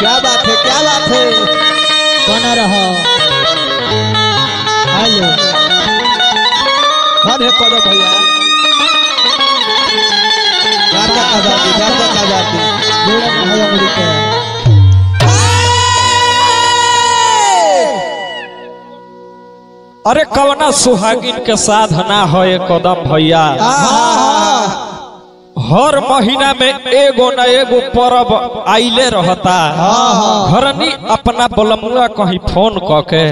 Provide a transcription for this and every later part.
क्या बात है क्या बात है बना रहो हेलो धन है करो भैया गार्दा का बाती गार्दा का बाती जोड़ा भाई अमेरिका अरे कवना सुहागिन के साधना हो ये कदम भैया हर महीना में एगो न एगो परब आइले रहता घरनी अपना बलमुआ कहीं फोन क के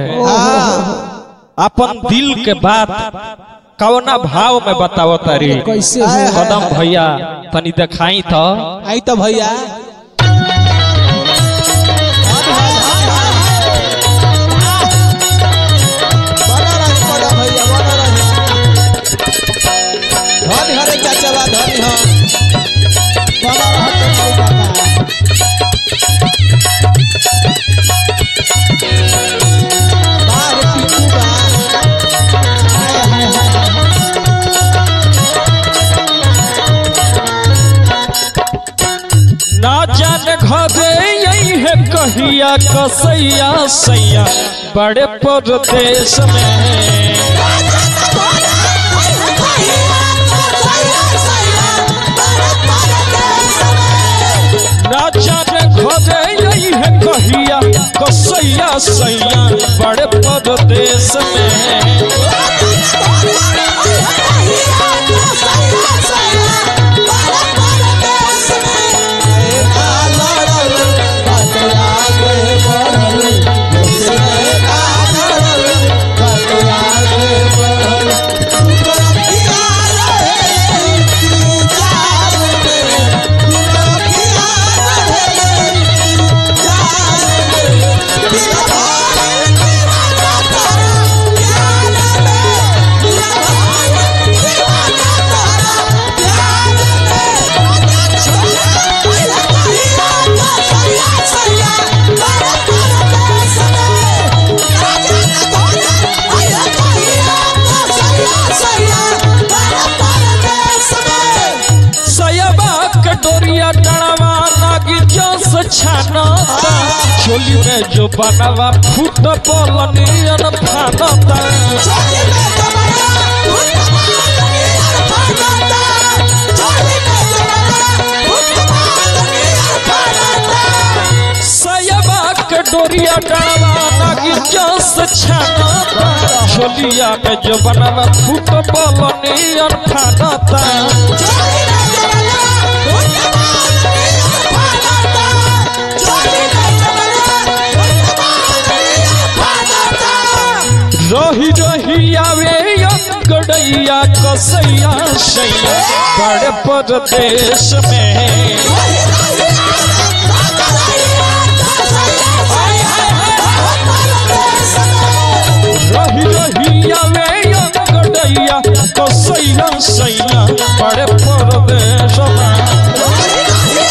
अपन दिल के बात कवना भाव में बताओ तारी कैसे हो कदम भैया तनी दिखाई तो आई तो भैया बना रही करो भैया बना रही धन हरे चाचा बा धन हो बना रहो तो भाई काका बाहर पीछू बा हाय हाय हाय ना जान घरे यही है कहिया कसैया सैया बड़े परदेश में ना जाने घरे यही है कहिया कसैया सैया बड़े परदेश में सयबा के डोरिया डड़वा नागी जोस छानता चोली में जो बनवा फूट बोलनियन फानता सयबा के डोरिया डड़वा नागी जोस छानता चोलिया में जो बनवा फूट बोलनियन फानता रही रही आवे अंगड़ैया कसैया सैया बड़े परदेश में रही रही आवे अंगड़ैया कसैया सैया बड़े परदेश में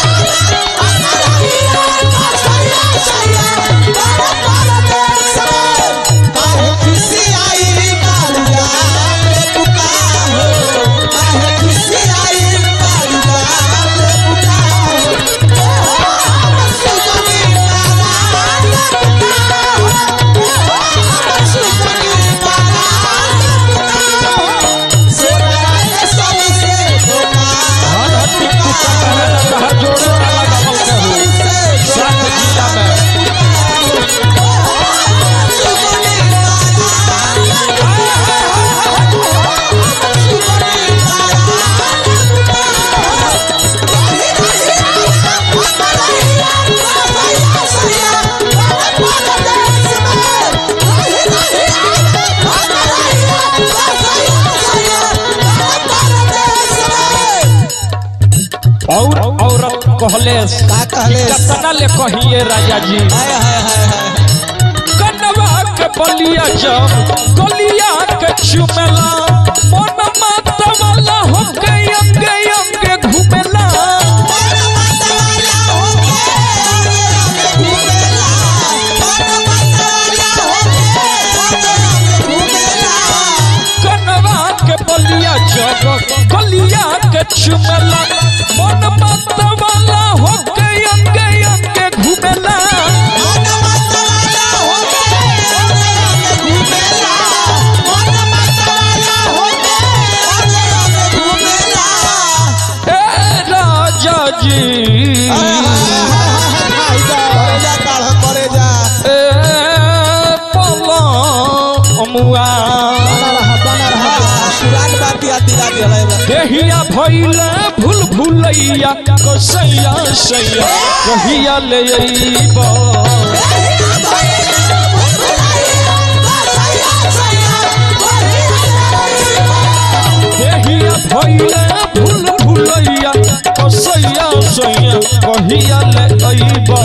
जोड़े वाला गमल के हो सात जिला में और औरत कहले का कहले कतना ले कहिए राजा जी हाय हाय हाय हाय कनवा के बलिया जब गलिया के चुमेला मन माता वाला हो के अंगे अंगे घुमेला कनवा के बलिया जब गलिया के चुमेला मन माता वाला हो के अंगे अंगे घुमेला जी करे जा काढ़ करे जा ए पलमुआ सुराग बाती आती राती हलाई बा देहिया भइले भूल भूलैया कसैया सैया कहिया ले अइबा देहिया भइले भूल भूलैया कसैया सैया कहिया ले अइबा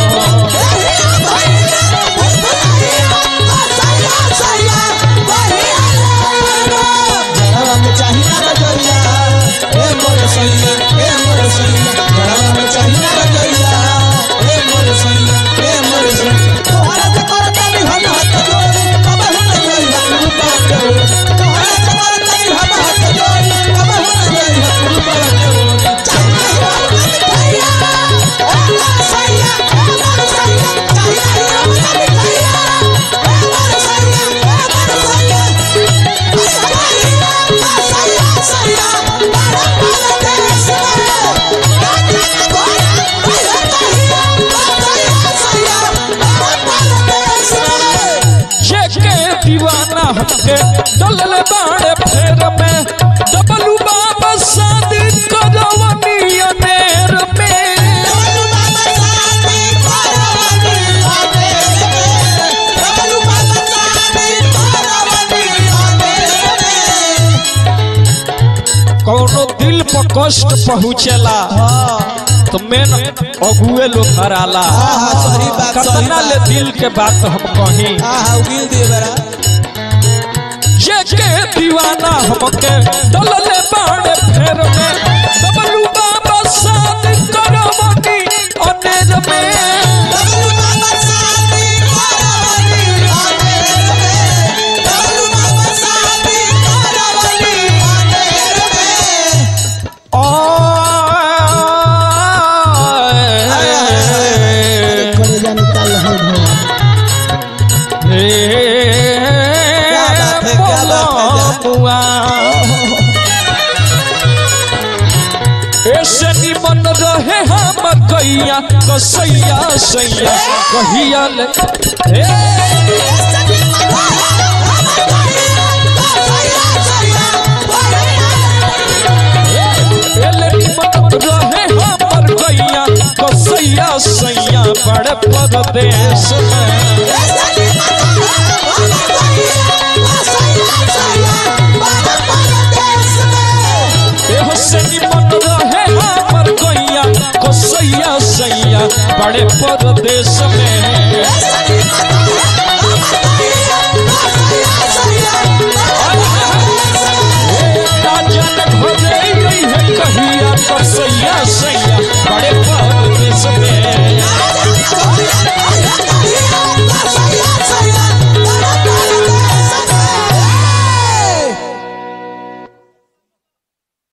जड़वा में चाहिए रजैया ए मोर सैया ए मोर सैया जड़वा में चाहिए रजैया ए मोर सैया ए मोर सैया तोहरा से करता भी हम हाथ जोड़ी कब हम नहीं रूपा करो तोहरा से करता भी हम हाथ जोड़ी कब हम नहीं रूपा करो जेके दीवाना हमके डलल बाड़े फेर में डबलू बाबा शादी करवनी अनेर में कौनो दिल पर कष्ट पहुँचेला तो मेन अगुए लोग हराला हाँ, हाँ, सही बात, सही कतना ले बात। दिल के बात हम कहीं हाँ हाँ उगिल दिए बरा जेके दीवाना हमके डलले बाड़े फेर में डबलू बाबा शादी करवनी अनेर में आए कलेजा निकाल रहे भैया हे क्या बात है, क्या बात है, बोलमुआ। ऐसे निमन रहे हम कैया कसैया सैया कहिया ले हे एले निमन रहे हमर कैया कसैया सैया बड़े परदेश में एहो से निमन रहे हमर कैया कसैया सैया बड़े परदेश में